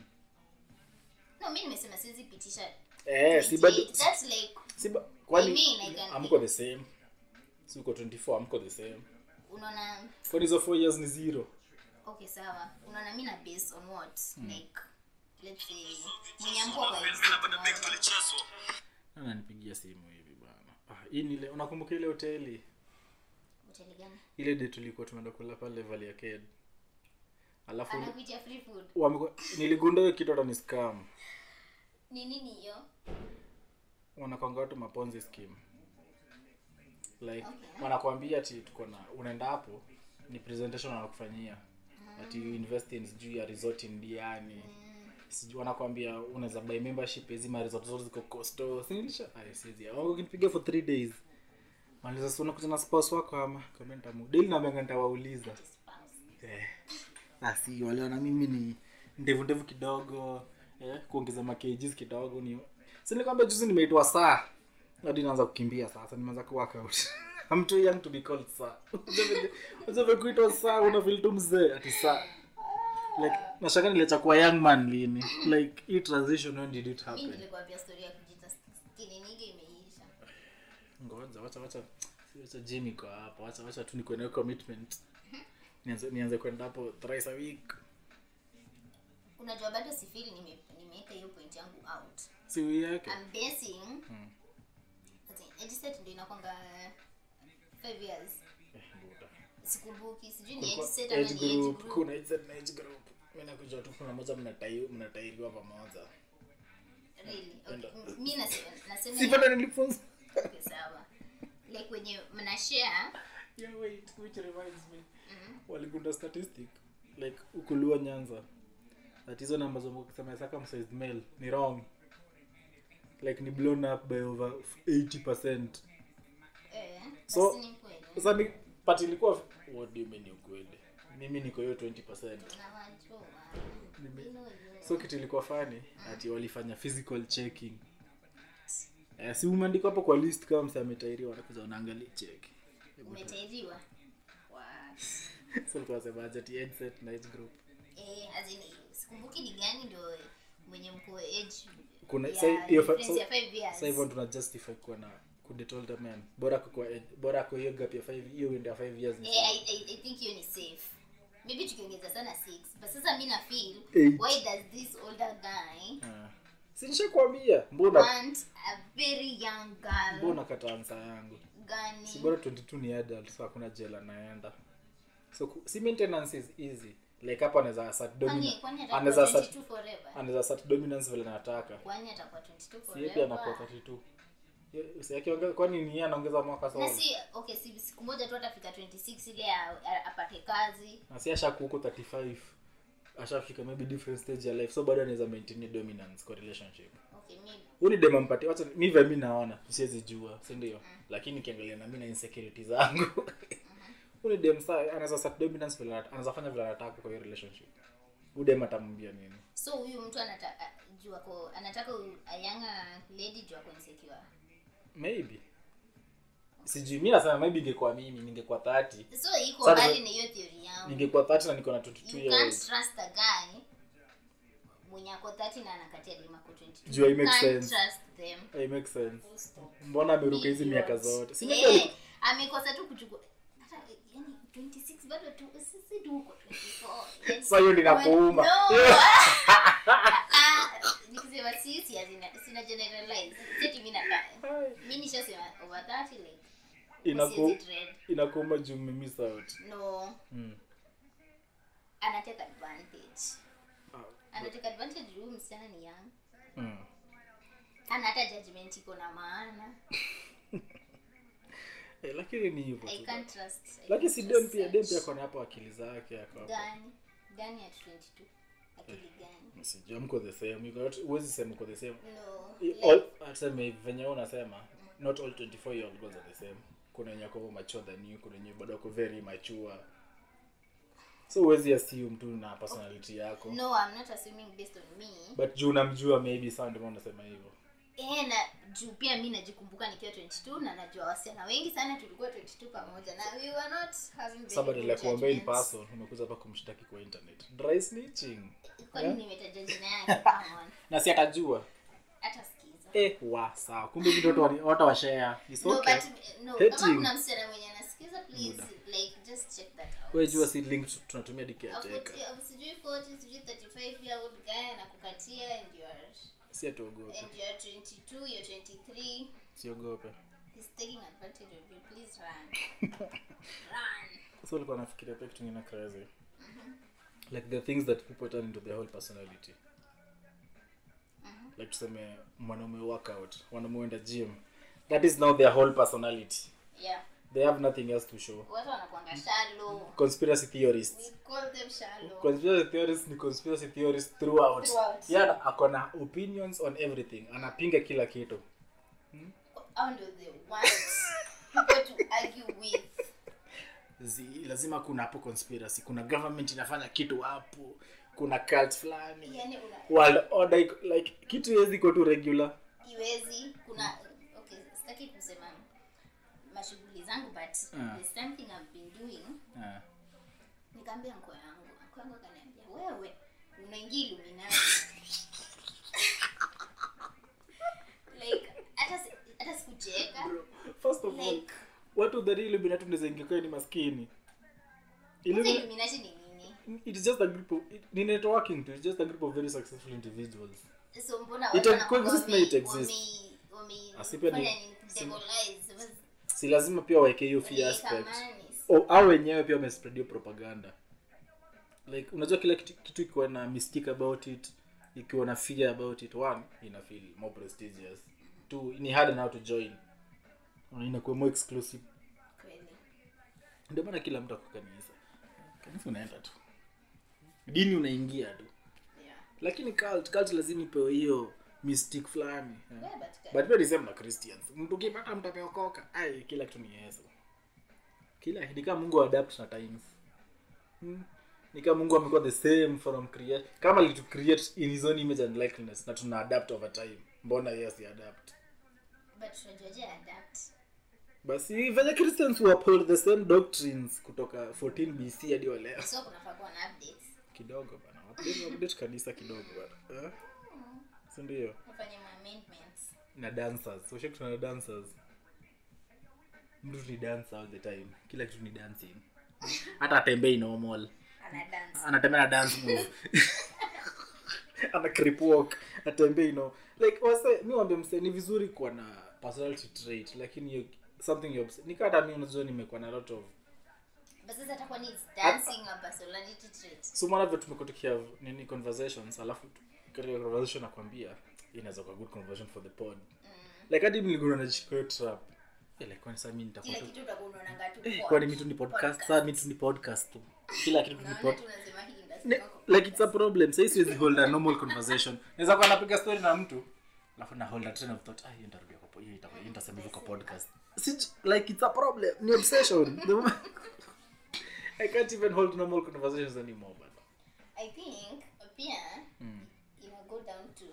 no mimi nimesema siwezi pitisha eh si bado 28. that's like si ba, kwani I mean, I can- amko the same si uko 24 amko the same unaona kwani hizo 4 years ni zero okay sawa unaona mimi na base on what like let's say mwenye amko kwa insect ananipigia simu hivi bana ah, hii ni ile unakumbuka ile hoteli hoteli gani ile de tulikuwa tumeenda kula pale Valley Arcade alafu anakuitia free food wamekuwa- niligunda hiyo kitu hata ni scam ni nini hiyo wanakwanga watu maponzi scheme like Okay. wanakwambia ati tuko na unaenda hapo ni presentation wanakufanyia ati you invest in sijui ya resort in Diani sijui wanakwambia unaweza buy membership hizi ma resort zote ziko costo sinilisha ay sizi wango kinipigia for 3 days maliza sio unakuja na spouse wako ama comment amu daily na mbenga nitawauliza eh basi wale wana mimi ni ndevu ndevu kidogo eh kuongeza makgs kidogo ni si nilikwambia juzi nimeitwa saa hadi naanza kukimbia sasa nimeanza ku workout I'm too young to be called saa unaweza kuitwa saa una feel tu mzee ati saa like nashaka niliacha kuwa young man lini like hii transition when did it mimi happen nilikwambia story ya kujita skinny nigga imeisha ngoja wacha wacha wacha gym iko hapo wacha wacha tu nikuwe na hiyo commitment nianze nianze kwenda hapo thrice a week unajua bado sifili nime nimeweka hiyo point yangu out si wii yake I'm basing as in, age set ndio inakwanga 5 years Eh, buda. sikumbuki sijui ni age Kulikuwa set ama age ni age group group kuna age set na age group mimi nakujua tu kuna moja mnatai- mnatairiwa pamoja really okay mimi nasema nasema sipata nilifunza okay, sawa like wenye mna share yeah wait which reminds me waligunda statistic like ukulua nyanza that hizo namba za kusema circumcised male ni wrong like ni blown up by over 80% eh So- basi ni kweli sasa ni but ilikuwa what do you mean ni ukweli mimi niko hiyo 20% nawajua Nime- You know you. so kitu ilikuwa fani ati walifanya physical checking eh, si umeandikwa hapo kwa list kama msa ametairiwa wanakuza unaangalia check umetairiwa What? so ulikuwa unasemaje ati age set na age group eh as in sikumbuki ni gani ndio mwenye mko age kuna ya sa- hiyo fa- difference ya sa- five years. sasa hivyo tuna justify kuwa na kudate older men bora kwa bora kwa hiyo gap ya 5 hiyo window ya 5 years ni Eh, I, I, I think hiyo ni safe maybe tukiongeza sana six but sasa mi na feel Eight. why does this older guy Ah. si nishakwambia mbona want a very young girl mbona kata ansa yangu gani si bora 22 ni adult so hakuna jela naenda so ku- si maintenance is easy like hapa anaweza assert kwani dominance kwani anaweza atakuwa assert 22 forever anaweza assert dominance vile anataka kwani atakuwa 22 si yeye pia anakuwa forever 32 Ye- si akiongeza kwani ni yeye anaongeza mwaka na sawa si okay si siku moja tu atafika 26 ile a- a- apate kazi na si ashaku huko 35 ashafika maybe different stage ya life so bado anaweza maintain dominance kwa relationship okay maybe huu ni dem ampatie wacha mi vile mi naona siwezi jua si ndio lakini ukiangalia na mi na insecurity zangu huu ni dem saa anaweza set dominance vile anat- anaweza fanya vile anataka kwa hiyo relationship huu dem atamwambia nini so huyu mtu anataka jua ko anataka huyu- a younger lady jua ko insecure maybe sijui mi nasema maybe ingekuwa mimi ningekuwa 30 so iko Sasa- mbali na hiyo theory yangu ningekuwa 30 na niko na 22 you years can't old trust a guy mwenye ako 30 na anakatia dem ako 22 Jua, it You makes can't sense. trust them it makes sense Full stop. mbona ameruka hizi Idiot. miaka zote si Eh, maybe ali- amekosa tu kuchukua hata yani 26 bado tu sisi tu uko 24 Yani, Sasa hiyo ndio inakuuma. no. Yeah. Ah, nikisema sisi hazina sina generalize seti mimi nakaa mimi nishasema over 30 like Inaku- siwezi dread. inakuuma juu mmemiss out no mm. anateka advantage Ah, anateka advantage huyu msichana ni young mm. ana hata judgment iko na maana Eh, lakini ni hivyo i tu can't trust I lakini can't si trust dem pia such. dem pia kona hapo akili zake ako hapo gani gani at 22 akili gani sijua mko the same You got- huwezi sema uko the same no I- like, all- aseme venye wewe unasema not all 24 year old girls are the same kuna wenye wako mature than you kuna wenye bado wako very mature so huwezi assume tu na personality yako no i'm not assuming based on me but juu unamjua maybe saa ndio maana unasema hivyo eh na juu pia mi najikumbuka nikiwa 22 na najua wasichana wengi sana tulikuwa 22 pamoja na we were not having very somebody good like kuambia in judgments. person umekuja hapa kumshtaki kwa internet dry snitching kwani nimetaja jina yake come on na si atajua hata sikiza eh wa sawa kumbe vitu watu wali- watu wa share it's no okay but no Hating. kama kuna msichana mwenye anasikiza please like just check that out wewe jua si link tu- tunatumia diki ya Afu- teka afu sijui 40 sijui 35 year old guy anakukatia and you are si atuogope and you are 22 you're 23 siogope he's taking advantage of you please run run so ulikuwa nafikiria pia kitu kingine crazy like the things that people turn into their whole personality like tuseme mwanaume workout mwanaume uenda gym that is now their whole personality yeah they have nothing else to show watu wanakuanga shallow conspiracy theorists we call them shallow conspiracy theorists ni conspiracy theorists throughout Throughout. yeah ako na opinions on everything anapinga kila kitu how do they want people to argue with Zi, lazima kuna hapo conspiracy kuna government inafanya kitu hapo kuna cult fulani yani una world order iko- like kitu hezi iko tu regular iwezi kuna okay sitaki kusema mashughuli zangu but Ah. there's something I've been doing Ah. nikaambia mko yangu mko yangu akaniambia wewe unaingia Illuminati like hata si- hata sikucheka first of all Like- watu dhani illuminati unaweza ingia kwa ni maskini Kwanza Illumi- Illuminati ni nini it's just a group of it, ni networking to it's just a group of very successful individuals so mbona It watu can wanakuwa coexist na wame- it exists. wame- wame- Asipia ni- fanya nini? Devilize. Was- si lazima pia waeke hiyo fear waliweka aspect amani. O- au wenyewe pia wamespread hiyo propaganda like unajua kila kitu, kitu ikiwa na mystique about it ikiwa na fear about it one ina feel more prestigious two ni hard now to join Na inakuwa more exclusive Kweli. ndio maana kila mtu ako kanisa kanisa unaenda tu dini unaingia tu Yeah. lakini cult cult lazima ipewe hiyo mystic fulani eh. Yeah, but- but pia ni same na christians mtu ukipata mtu ameokoka ai kila kitu ni yesu kila ni kama mungu adapt na times hmm. ni kama mungu amekuwa the same from create kama alitu create in his own image and likeness na tuna adapt over time mbona yes adapt but tunajuaje adapt basi venye christians who uphold the same doctrines kutoka 14 bc hadi wa leo so kunafaa kuwa na updates kidogo bana update update kanisa kidogo bana eh? si ndio wafanye ma amendments na dancers so tuna dancers mtu ni dance all the time kila kitu ni dancing hata atembei normal ana dance anatembea na dance move ana creep walk atembei no like wase mi wambia mse ni vizuri kuwa na personality trait lakini you, something you obs- nika hata mi unajua nimekuwa na lot of but sasa atakuwa ni dancing a personality trait so mara vile tumekuwa tukihav nini conversations alafu tu- katika conversation nakwambia hii inaweza kuwa good conversation for the pod like hadi mligundua najishika hiyo trap Eh, like kwani sasa mi nitakuwa kila tu kitu utakuwa unaonanga tu Eh, pod. kwani mi tu ni podcast sasa mi tu ni podcast tu kila kitu tu ni Unaona pod tu unasema hii Ne- ndasema like it's a problem sahii siwezi hold a normal conversation naweza kuwa napiga story na mtu alafu na hold a train of thought ah hiyo nitarudia kwa po- hiyo itakuwa hiyo nitasema hivyo kwa podcast Sij- like it's a problem ni obsession The moment- i can't even hold normal conversations anymore but i think pia mm. ina go down to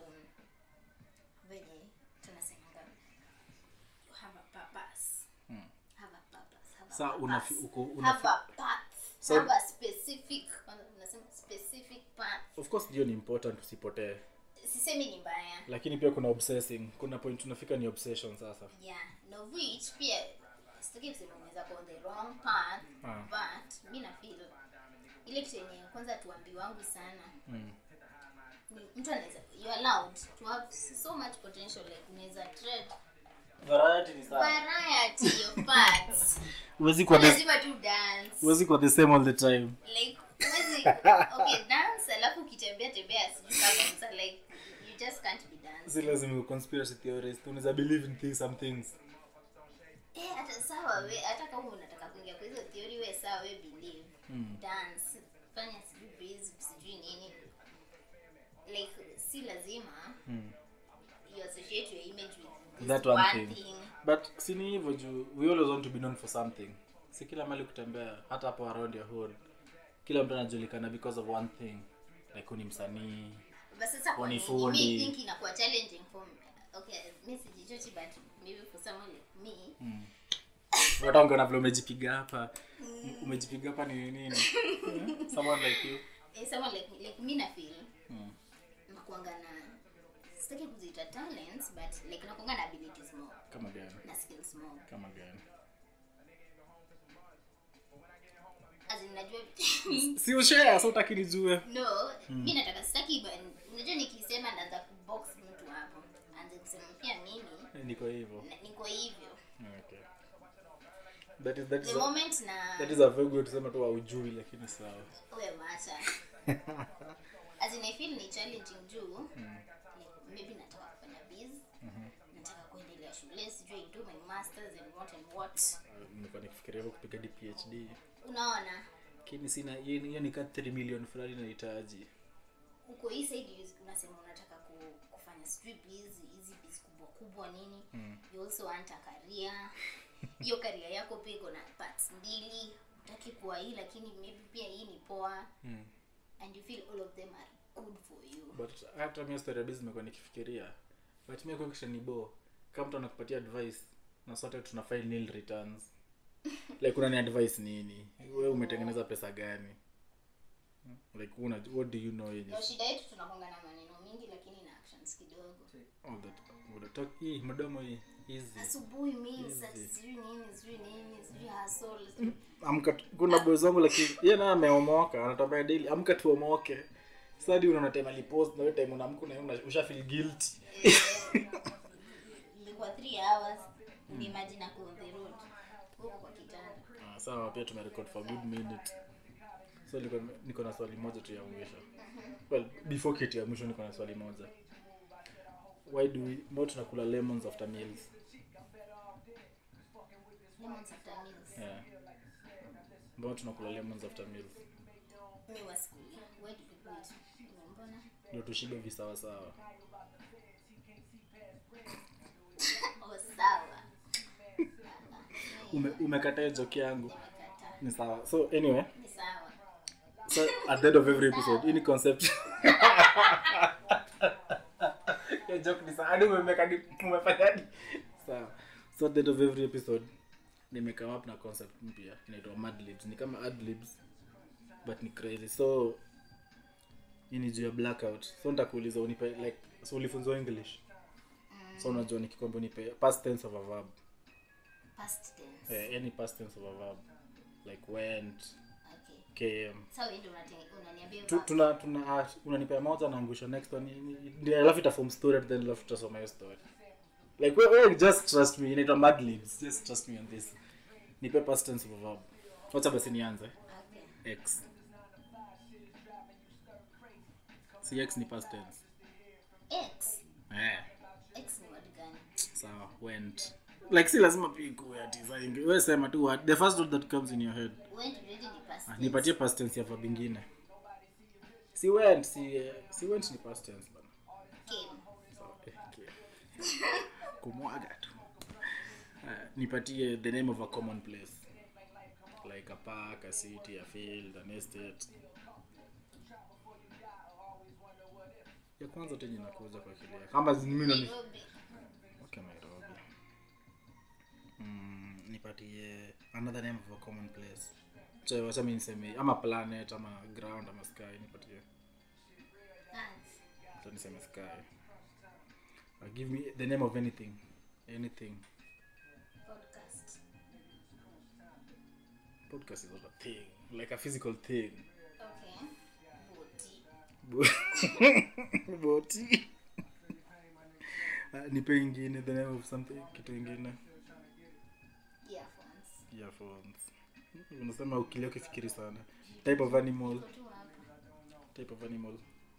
venye tunasemanga you have a purpose Mm. have a purpose have a Sa purpose. unafi- uko- have unafi- a path So- have a specific kwanza tunasema specific path of course ndio ni important usipotee sisemi ni mbaya lakini pia kuna obsessing kuna point unafika ni obsession sasa yeah no which pia sitaki kusema unaweza go on the wrong path Ah. but mi na feel ile kitu yenye kwanza tuambi wangu sana mm. ni mtu anaweza you are allowed to have so much potential like unaweza tread variety ni variety of paths huwezi kuwa the lazima tu dance huwezi kuwa the same all the time like huwezi okay dance alafu ukitembea tembea sijui kama msa like you just can't be dance si lazima conspiracy theorist unaweza believe in things, some things eh hata sawa we hata kama unataka kuingia kwa hizo theory we sawa we believe Mm. dance fanya sijui breeze sijui nini like si lazima mm. you associate your image with this That one one thing. thing but sini hivyo juu we always want to be known for something si kila mali kutembea hata hapo around your hood kila mtu anajulikana because of one thing like huu ni msanii but sasa kwa Ni nini fundi. me think inakuwa challenging for me okay mi sijichochi but maybe for someone like me mm. hata ungeona vile umejipiga hapa umejipiga hapa ni nini Yeah. someone like you eh, someone like me like mi na feel mm. nakuanga na sitaki kuziita talents but like nakuanga na abilities more kama gani na skills more kama gani as in najua si ushare so utaki nijue no mi nataka sitaki but unajua nikisema naanza kubox mtu hapo anze kusema pia mimi Eh, niko hivyo na- niko hivyo okay that is that is the a, moment na that is a very good kusema tu haujui lakini sawa uwe macha as in I feel ni challenging juu like, maybe nataka kufanya biz nataka kuendelea shule sijui I do my masters and what and what nilikuwa nikifikiria hivyo kupiga hadi phd unaona lakini sina hiyo hiyo ni ka 3 million fulani nahitaji uko hii side you- unasema unataka ku, kufanya sijui biz hizi biz kubwa kubwa nini Mm. you also want a career hiyo career yako pia iko na parts mbili utaki kuwa hii lakini maybe pia hii ni poa mm. and you feel all of them are good for you but hata mimi story ya business nimekuwa nikifikiria but mimi kwa kisha ni bo kama mtu anakupatia advice na sote tuna file nil returns like unani advice nini wewe umetengeneza pesa gani like una what do you know yenye ndio shida yetu tunakonga na maneno mingi lakini na actions kidogo all that what talk hii mdomo hii easy asubuhi means ati Easy. sijui nini sijui nini sijui hustle sijui- amka tu- kuna boys wangu lakini yeye naye ameomoka anatambia daily amka tuomoke sasa hadi unaona time alipost na wewe time unaamka na una- usha feel guilty ilikuwa 3 hours ni imagine ako on the road huko kwa kitanda Ah, sawa pia tumerecord for a good minute so niko, niko na swali moja tu ya mwisho well before kitu ya mwisho niko na swali moja why do we mbona tunakula lemons after meals lemons after meals yeah mbona tunakula lemons after meals mi wasikuli why do people eat mbona ndio tushibe visawa sawa oh sawa Ume, umekataa joke yangu nimekataa ni sawa so anyway ni sawa so at the end of every episode hii ni concept ya joke ni sawa hadi umemeka hadi umefanya hadi sawa so at the end of every episode nimekame up na concept mpya inaitwa madlibs ni kama adlibs but ni crazy so hii ni juu ya blackout so nitakuuliza unipe like so ulifunzwa english so unajua nikikwambia unipe past tense of a verb past tense eh, any past tense of a verb like went okay came so wewe ndio unate- unaniambia Tu- verb. tuna tuna ah, unanipea moja naangusha next one ni- ni- ndio alafu itaform story then alafu tutasoma hiyo story like we, we just trust me inaitwa mad libs just trust me on this nipe past tense of a verb wacha basi nianze okay x si x ni past tense x eh x ni word gani sawa went like si lazima pia ikuwe ati saa ingi- wewe sema tu word the first word that comes in your head went already ni past ah, tense. nipatie past tense ya verb ingine si went si eh, si went ni past tense bana came Sawa, eh, okay. kumwaga tu Ah, nipatie the name of a common place like a park a city a field an estate ya kwanza tenye nakuja kwa akili yako. kama mimi ndo ni- Nairobi okay nairobi mm, nipatie another name of a common place Che, wacha mi niseme ama planet ama ground ama sky nipatie Earth. Acha niseme sky uh, give me the name of anything anything podcast podcast is not a thing like a physical thing okay boti boti uh, nipe ingine the name of something kitu ingine earphones earphones unasema ukilia ukifikiri sana type of animal Iko tu hapa type of animal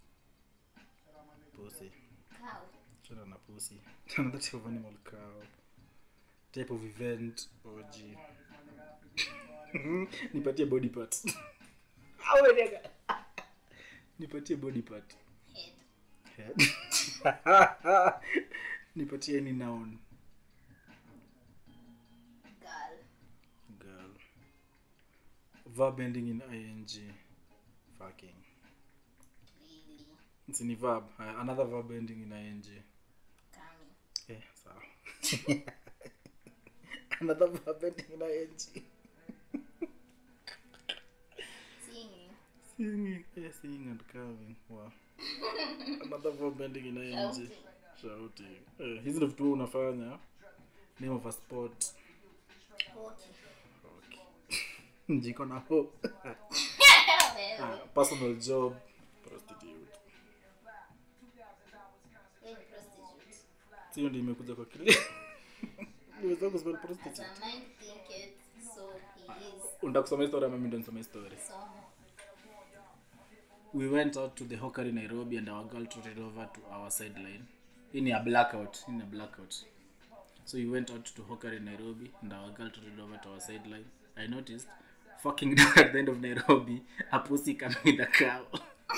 pussy cow chana na pussy another type of animal cow type of event orgy nipatie body part Awe nigga. nipatie body part head Head. nipatie any noun girl girl verb ending in ing fucking really It's ni verb Haya, another verb ending in ing coming eh sawa another verb ending in ing singing singing eh, singing and carving wow another verb ending in ing shouting shouting eh, hizi ndo vitu wewe unafanya name of a sport hockey okay. jiko na ho wewe Ah, personal job prostitute wewe ni prostitute sio ndio imekuja kwa kile niweza kuspell as prostitute a mind thinketh so he is unataka kusoma story ama mimi ndo nisome story somo we went out to the hawker in nairobi and our girl trotted over to our sideline hii ni a blackout hii ni a blackout so we went out to hawker in nairobi and our girl trotted over to our sideline i noticed fucking down at the end of nairobi a pussy coming with a cow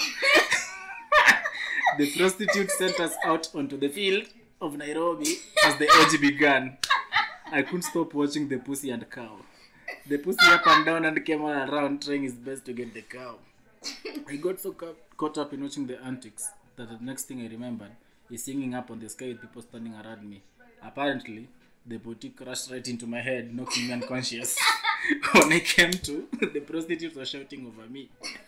the prostitute sent us out onto the field of nairobi as the orgy began i couldn't stop watching the pussy and cow the pussy up and down and came all around trying his best to get the cow I got so ca- caught up in watching the antics that the next thing I remembered is singing up on the sky with people standing around me. Apparently, the boutique crashed right into my head, knocking me unconscious. when I came to, the prostitutes were shouting over me.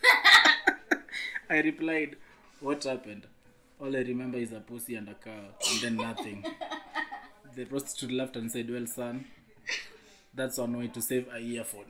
I replied, What happened? All I remember is a pussy and a cow, and then nothing. The prostitute laughed and said, Well, son, that's one way to save a earphone.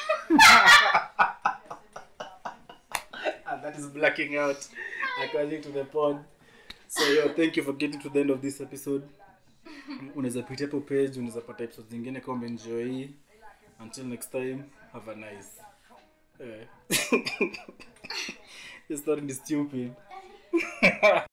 and that is blacking out according to the pod so yo thank you for getting to the end of this episode unaweza pitia hapo page unaweza pata episodes zingine kama umeenjoy hii until next time have a nice eh. Your story is stupid